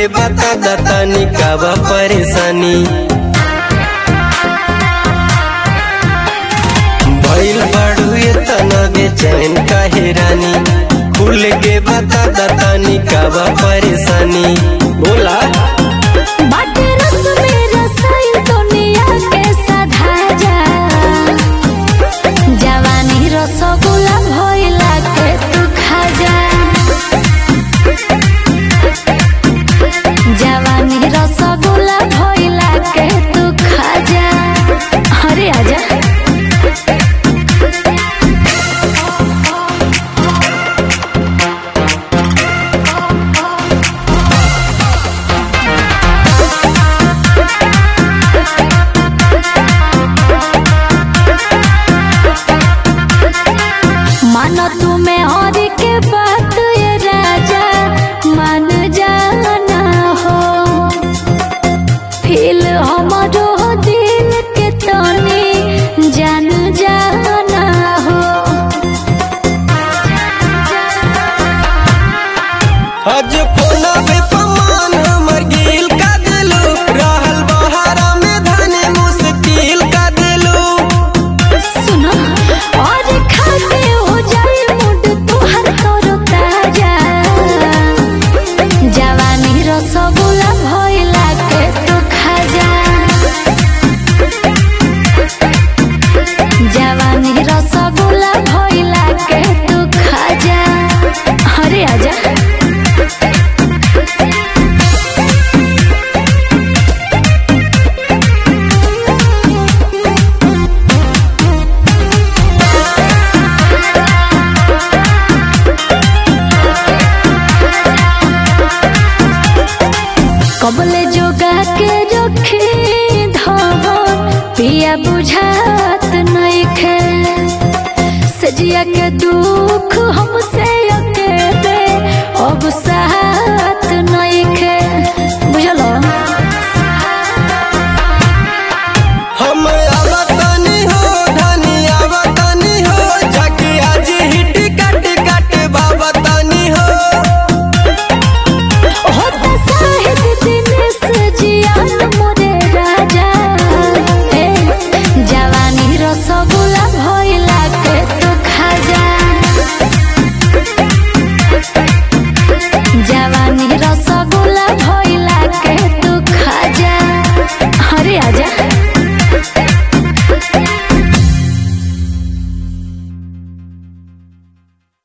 बता दतानी का बा परेशानी भइल बाड़ू तना बेचैन काहे रानी खुल के बता दतानी का बा परेशानी बोला बाटे रस में रसायन दुनिया के साधा जा जवानी रसगुल्ला भइला के तू खा जा जवानी रसगुल्ला भइला के तू खा जा अरे आजा मानो तुम्हें और के बात ये राजा मान जाना हो फील हमारो दिल के तनी जान जाना हो आज कोना पे पमान हमर गिल का दिलू रहल बहारा में धने मुश्किल का दिलू सुनो और खाते हो जाए मुड तुहर तोरो ताजा जवानी रसगुल्ला भइला के तू खा जा जवानी रसगुल्ला भइला के तू खा जा अरे आजा कबले जोगा के रखे धवन पिया बुझात नइखे सजिया के दुख हमसे अकेले अब साथ